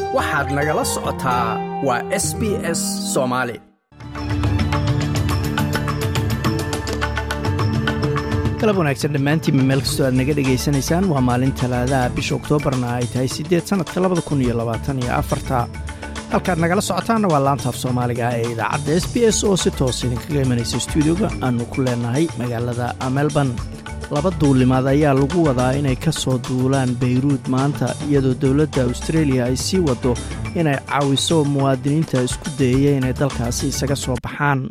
waxaad nagala socotaa waa s b s soomaali galab wanaagsan dhammaantiinba meel kastoo aad naga dhegaysanaysaan waa maalin talaadaha bisha oktoobarna ay tahay siddeed sannadka labada kun iyo labaatan iyo afarta halkaad nagala socotaanna waa laantaaf soomaaliga ee idaacadda s b s oo si toos idinkaga imanaysa stuudioga aannu ku leenahay magaalada melbourne laba duulimaad ayaa lagu wadaa inay ka soo duulaan bayruud maanta iyadoo dowladda austareeliya ay sii waddo inay caawiso muwaadiniinta isku dayaya inay dalkaasi isaga soo baxaan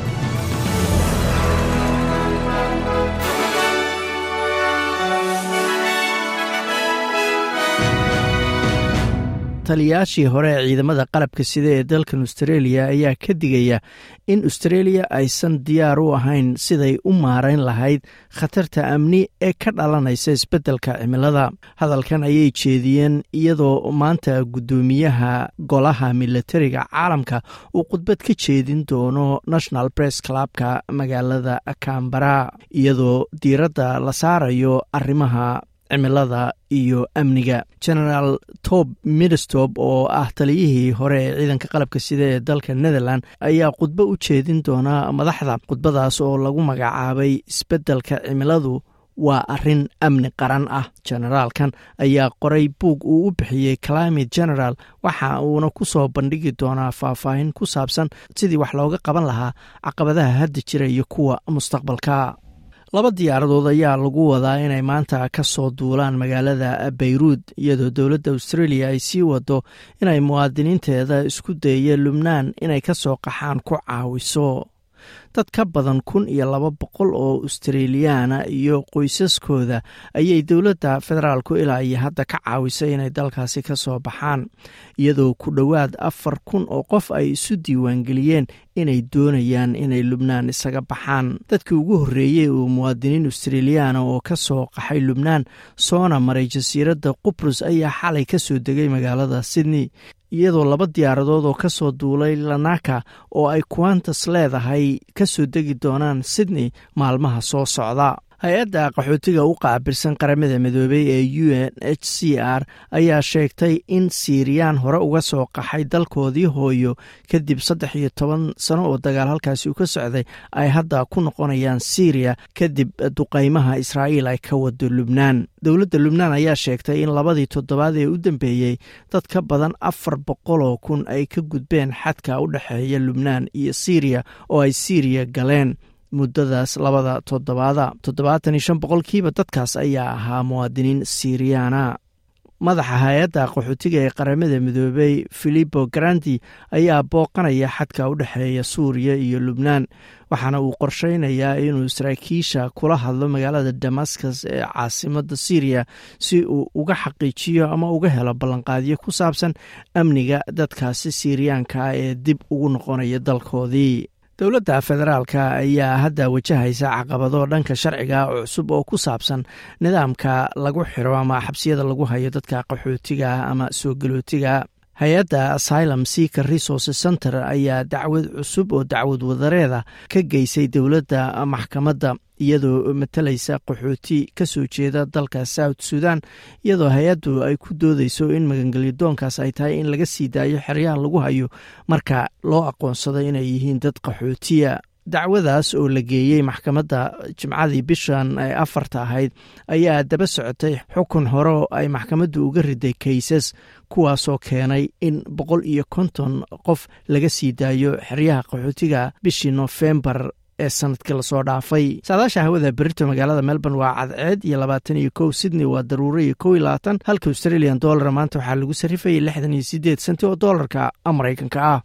taliyaashii hore ee ciidamada qalabka sida ee dalkan austareeliya ayaa ka digaya in austareeliya aysan diyaar u ahayn siday u maarayn lahayd khatarta amni ee ka dhalanaysa isbeddelka cimilada hadalkan ayay jeediyeen iyadoo maanta guddoomiyaha golaha milatariga caalamka uu khudbad ka jeedin doono national press clubka magaalada cambara iyadoo diiradda la saarayo arrimaha cimilada iyo amniga genaraal tob midstop oo ah taliyihii hore ee ciidanka qalabka sida ee dalka netherland ayaa khudbo u jeedin doona madaxda khudbadaas oo lagu magacaabay isbeddelka cimiladu waa arrin amni qaran ah generaalkan ayaa qoray buug uu u bixiyey climate general waxa uuna ku soo bandhigi doonaa faahfaahin ku saabsan sidii wax looga qaban lahaa caqabadaha hadda jira iyo kuwa mustaqbalka laba diyaaradood ayaa lagu wadaa inay maanta ka soo duulaan magaalada bayruud iyadoo dowladda australia ay sii wado inay muwaadiniinteeda isku dayaya lubnaan inay ka soo qaxaan ku caawiso dad ka badan kun iyo laba boqol oo australiyaana iyo qoysaskooda ayay dowladda federaalku ilaa iyo hadda ka caawisay inay dalkaasi ka soo baxaan iyadoo ku dhowaad afar kun oo qof ay isu diiwaangeliyeen inay doonayaan inay lubnaan isaga baxaan dadkii ugu horreeyey oo muwaadiniin australiyaana oo ka soo qaxay lubnaan soona maray jasiiradda qubrus ayaa xalay ka soo degay magaalada sydney iyadoo laba diyaaradood oo ka soo duulay lanaka oo ay quantas leedahay ka soo degi doonaan sydney maalmaha soo socda hay-adda qaxootiga u qaabilsan qaramada midoobey ee u n h c r ayaa sheegtay in siiriyaan hore uga soo qaxay dalkoodii hooyo kadib saddex iyo toban sano oo dagaal halkaasi uu ka socday ay hadda ku noqonayaan siiriya kadib duqaymaha israa'iil ay ka wado lubnaan dowladda lubnaan ayaa sheegtay in labadii toddobaad ee u dambeeyey dad ka badan afar boqoloo kun ay ka gudbeen xadka u dhexeeya lubnaan iyo siiriya oo ay siiriya galeen muddadaas labada toddobaada toddobaatan iyo shan boqolkiiba dadkaas ayaa ahaa muwaadiniin siiriyaana madaxa hay-adda qaxootiga ee qaramada midoobey filipo grandi ayaa booqanaya xadka u dhexeeya suuriya iyo lubnaan waxaana uu qorsheynayaa inuu saraakiisha kula hadlo magaalada damascus ee caasimadda syriya si uu uga xaqiijiyo ama uga helo ballanqaadyo ku saabsan amniga dadkaasi siiriyaanka ee dib ugu noqonaya dalkoodii dowladda federaalka ayaa hadda wajahaysa caqabado dhanka sharciga cusub oo ku saabsan nidaamka lagu xiro ama xabsiyada lagu hayo dadka qaxootiga ama soo galootiga hay-adda asylum seaker resources center ayaa dacwad cusub oo dacwad wadareeda ka geysay dowladda maxkamadda iyadoo matalaysa qaxooti ka soo jeeda dalka south sudan iyadoo hay-addu ay ku doodeyso in magangelyadoonkaas ay tahay in laga sii daayo xeryaha lagu hayo marka loo aqoonsado inay yihiin dad qaxootiya dacwadaas oo la geeyey maxkamadda jimcadii bishan ee afarta ahayd ayaa daba socotay xukun hore oo ay maxkamaddu uga riday kaysas kuwaasoo keenay in boqol iyo konton qof laga sii daayo xeryaha qaxootiga bishii nofembar ee sanadkii lasoo dhaafay saadaasha hawada berito magaalada melbourne waa cadceed iyo labaatan iyo kow sydney waa daruuro iyo kow iyo labaatan halka australian dollar maanta waxaa lagu sarrifayay lixdan iyo siddeed senti oo doolarka maraykanka ah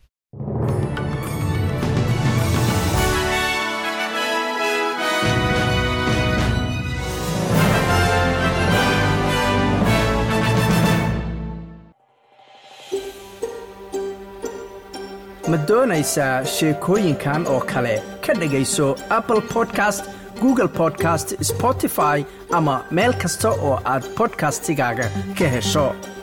ma doonaysaa sheekooyinkan oo kale ka dhegayso apple podcast google podcast spotify ama meel kasta oo aad bodkastigaaga ka hesho